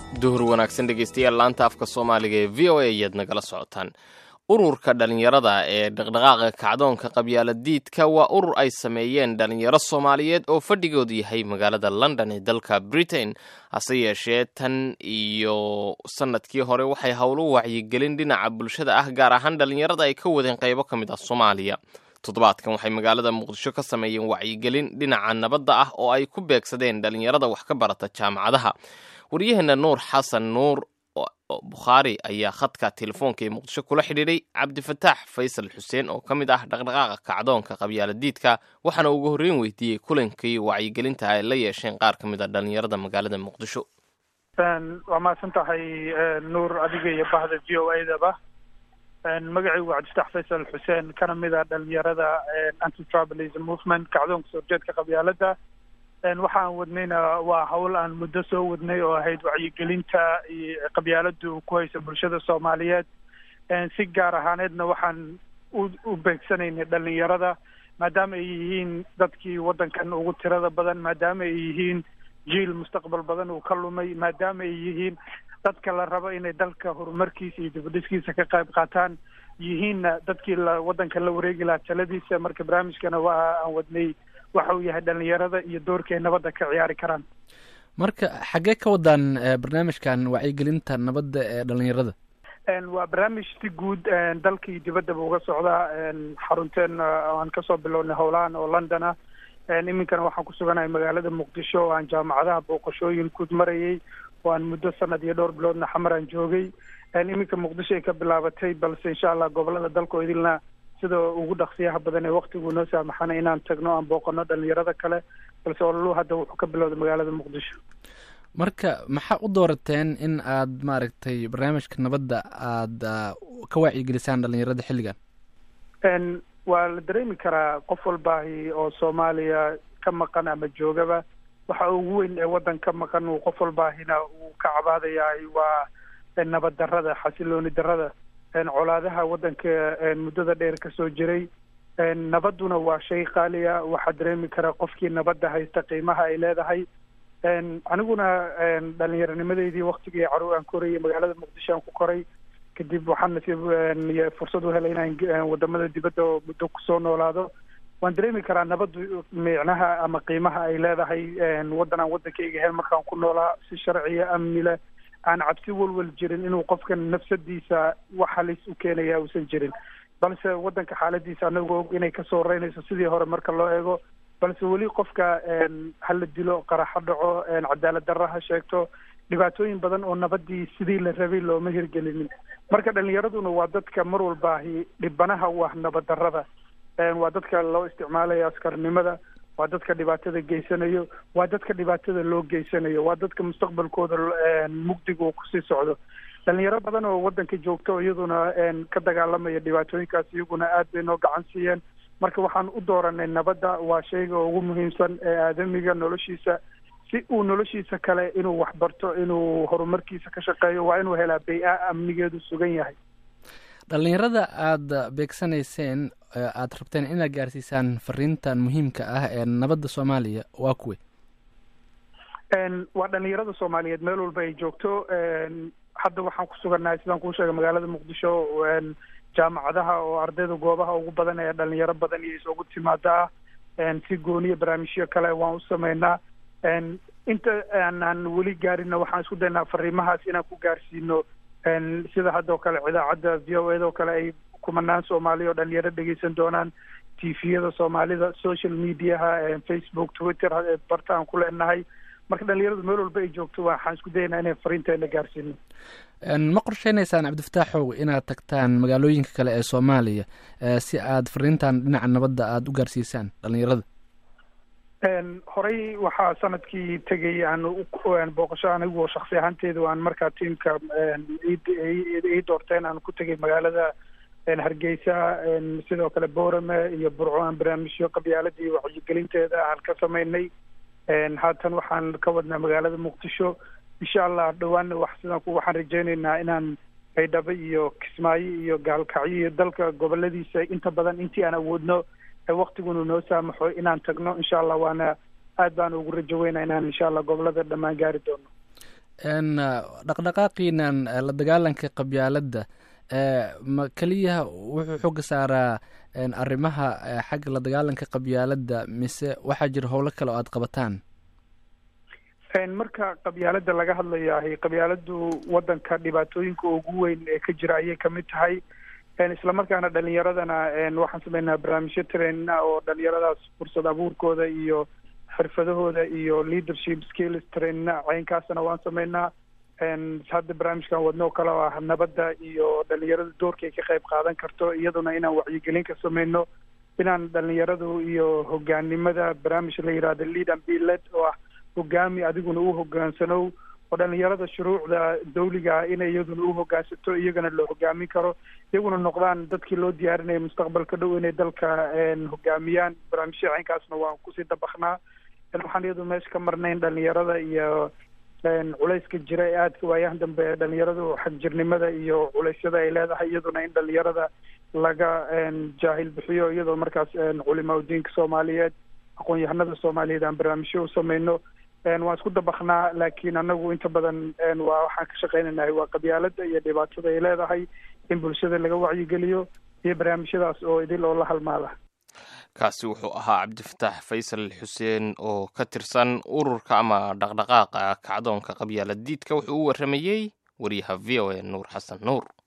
duhur wanaagsan dhegeystayaal laanta afka soomaaliga ee v o a ayaad nagala socotaan ururka dhalinyarada ee dhaqdhaqaaqa kacdoonka qabyaaladiidka waa urur ay sameeyeen dhalinyaro soomaaliyeed oo fadhigoodu yahay magaalada london ee dalka britain hase yeeshee tan iyo sanadkii hore waxay howlo wacyigelin dhinaca bulshada ah gaar ahaan dhalinyarada ay ka wadeen qaybo ka mid ah soomaaliya toddobaadkan waxay magaalada muqdisho ka sameeyeen wacyigelin dhinaca nabadda ah oo ay ku beegsadeen dhalinyarada wax ka barata jaamacadaha waryaheena nuur xasan nuur bukhaari ayaa khadka telefoonka ee muqdisho kula xidhiidhay cabdifataax faysal xuseen oo ka mid ah dhaqdhaqaaqa kacdoonka qabyaaladiidka waxaana ugu horreyn weydiiyey kulankii wacyigelinta ay la yeesheen qaar ka mid a dhalinyarada magaalada muqdisho waa mahadsan tahay nuur adiga iyo bahda v o a daba magacaygu cabdifataax faysal xuseen kana mid a dhalinyarada anti tribalism movement kacdoonka soo horjeedka qabyaalada waxaan wadnayna waa hawl aan muddo soo wadnay oo ahayd wacyigelinta iyo qabyaaladu ku haysa bulshada soomaaliyeed si gaar ahaaneedna waxaan u beegsanaynay dhalinyarada maadaama ay yihiin dadkii waddankan ugu tirada badan maadaama ay yihiin jiil mustaqbal badan uu ka lumay maadaama ay yihiin dadka la rabo inay dalka horumarkiisa iyo dibadhiskiisa ka qayb qaataan yihiinna dadkii la waddanka la wareegi lahaa taladiisa marka barnaamijkana waa aan wadnay waxa uu yahay dhalinyarada iyo doorka ay nabadda ka ciyaari karaan marka xaggee ka wadaan barnaamijkan wacyigelinta nabadda ee dhalinyarada waa barnaamij si guud dalka iyo dibaddaba uga socdaa xarunteen aan kasoo bilownay howlahan oo london ah iminkana waxaan ku suganahay magaalada muqdisho oo aan jaamacadaha booqashooyin ku marayay oo aan muddo sanad iyo dhowr biloodna xamar aan joogay iminka muqdisho ay ka bilaabatay balse insha allah gobolada dalka oo idilna sida ugu dhaqsiyaha badan ee waktigu noo saamaxana inaan tagno aan booqano dhalinyarada kale balse ololu hadda wuxuu ka bilowday magaalada muqdisho marka maxaa u doorateen in aad maaragtay barnaamijka nabadda aada ka wacyigelisaan dhalinyarada xilligan waa la dareemi karaa qof walbaahi oo soomaaliya ka maqan ama joogaba waxa ugu weyn ee waddan ka maqan uu qof walbaahina uu ka cabaadayahay waa nabad darrada xasilooni darrada colaadaha waddanka muddada dheer kasoo jiray nabadduna waa shay qaaliya waxaa dareemi karaa qofkii nabadda haysta qiimaha ay leedahay aniguna dhallinyaronimadeydii waktigii caruur aan korayay magaalada muqdisho aan ku koray kadib waxaan nasiib fursad u helay inaan wadamada dibadda oo muddo kusoo noolaado waan dareemi karaa nabaddu micnaha ama qiimaha ay leedahay waddan aan waddankayga hel markaan ku noolaa si sharciya amni leh aan cabsi walwal jirin inuu qofkan nafsadiisa wax halis u keenaya uusan jirin balse waddanka xaaladiisa anagoo og inay kasoo reynayso sidii hore marka loo eego balse weli qofka hala dilo qaraxo dhaco cadaalad darra ha sheegto dhibaatooyin badan oo nabadii sidii la rabay looma hirgelinin marka dhalinyaraduna waa dadka mar walbaahi dhibanaha u ah nabad darrada waa dadka loo isticmaalayo askarnimada waa dadka dhibaatada geysanayo waa dadka dhibaatada loo geysanayo waa dadka mustaqbalkooda mugdiga uu kusii socdo dhalinyaro badan oo waddanka joogta oo iyaduna ka dagaalamaya dhibaatooyinkaas iyaguna aad bay noo gacan siiyeen marka waxaan u dooranay nabadda waa shayga ugu muhiimsan ee aadamiga noloshiisa si uu noloshiisa kale inuu waxbarto inuu horumarkiisa ka shaqeeyo waa inuu helaa bay-a amnigeedu sugan yahay dhalinyarada aada beegsanayseen aada rabteen inaad gaarsiisaan fariintan muhiimka ah ee nabadda soomaaliya waa kuwe waa dhalinyarada soomaaliyeed meel walba ay joogto hadda waxaan ku sugannahay sidaan kuu sheegay magaalada muqdisho jaamacadaha oo ardayda goobaha ugu badan ee dhalinyaro badan iyo isugu timaada ah si gooniya barnaamijyo kale waan u sameynaa inta aanaan weli gaarinna waxaan isku daynaa fariimahaas inaan ku gaarsiino sida hadda oo kale idaacadda v o eda oo kale ay kumanaan soomaaliya oo dhalinyaro dhegeysan doonaan tviyada soomaalida social mediaha facebook twitter barta aan ku leenahay marka dhalinyaradu meel walba ay joogto waxaan isku dayaynaa inay fariinteena gaarsiino ma qorsheynaysaan cabdifataaxow inaad tagtaan magaalooyinka kale ee soomaaliya si aad fariintan dhinaca nabadda aada u gaarsiisaan dhalinyarada horey waxaa sanadkii tegay aan booqasho anigu shaksi ahaanteedu aan markaa tiimka ii doorteen aan ku tegay magaalada hargeysa sidoo kale boorame iyo burco aan barnaamijyo qabyaaladii wacyigelinteeda aan ka sameynay haatan waxaan ka wadnaa magaalada muqdisho insha allah dhawaanna wax sidaan ku waxaan rajeyneynaa inaan baydhabo iyo kismaayo iyo gaalkacyo iyo dalka goboladiisa inta badan intii aan awoodno waktigunu noo saamaxo inaan tagno insha allah waana aad baan ugu rajo weynaa inaan insha allah gobolada dhammaan gaari doono dhaqdhaqaaqiinan la dagaalanka qabyaaladda ma keliya wuxuu xooga saaraa arrimaha xagga la dagaalanka qabyaaladda mise waxaa jira howlo kale oo aada qabataan marka qabyaaladda laga hadlayahay qabyaaladdu waddanka dhibaatooyinka ugu weyn ee ka jira ayay kamid tahay islamarkaana dhalinyaradana waxaan sameynaa barnaamijyo trainina oo dhalinyaradaas fursad abuurkooda iyo xirfadahooda iyo leadership skills trainina caynkaasna waan sameynaa hadda barnaamijkan wadno kale oo ah nabadda iyo dhalinyarada doorka ay ka qayb qaadan karto iyaduna inaan wacyigelin ka sameyno inaan dhalinyaradu iyo hogaanimada barnaamij la yihahdo lead and be led oo ah hogaami adiguna u hogaansanow oo dhalinyarada shuruucda dawliga ah inay iyaduna u hogaansato iyagana la hogaamin karo iyaguna noqdaan dadkii loo diyaarinaya mustaqbalka dhow inay dalka hogaamiyaan barnaamijya caynkaasna waan kusii dabaknaa waxaan iyadu meesha ka marnayn dhalinyarada iyo culayska jira ee aadka waayahan dambe ee dhalinyaradu xagjirnimada iyo culeysyada ay leedahay iyaduna in dhalinyarada laga jaahil bixiyo iyadoo markaas culimaa udiinka soomaaliyeed aqoon-yahanada soomaaliyeed aan barnaamijyo u sameyno waan isku dabaknaa laakiin anagu inta badan waa waxaan ka shaqeynaynahay waa qabyaalada iyo dhibaatada ay leedahay in bulshada laga wacyigeliyo iyo barnaamijyadaas oo idil oo la halmaada kaasi wuxuu ahaa cabdifataax faysal xuseen oo ka tirsan ururka ama dhaqdhaqaaqa kacdoonka qabyaalad diidka wuxuu u warramayey wariyaha v o a nuur xasan nuur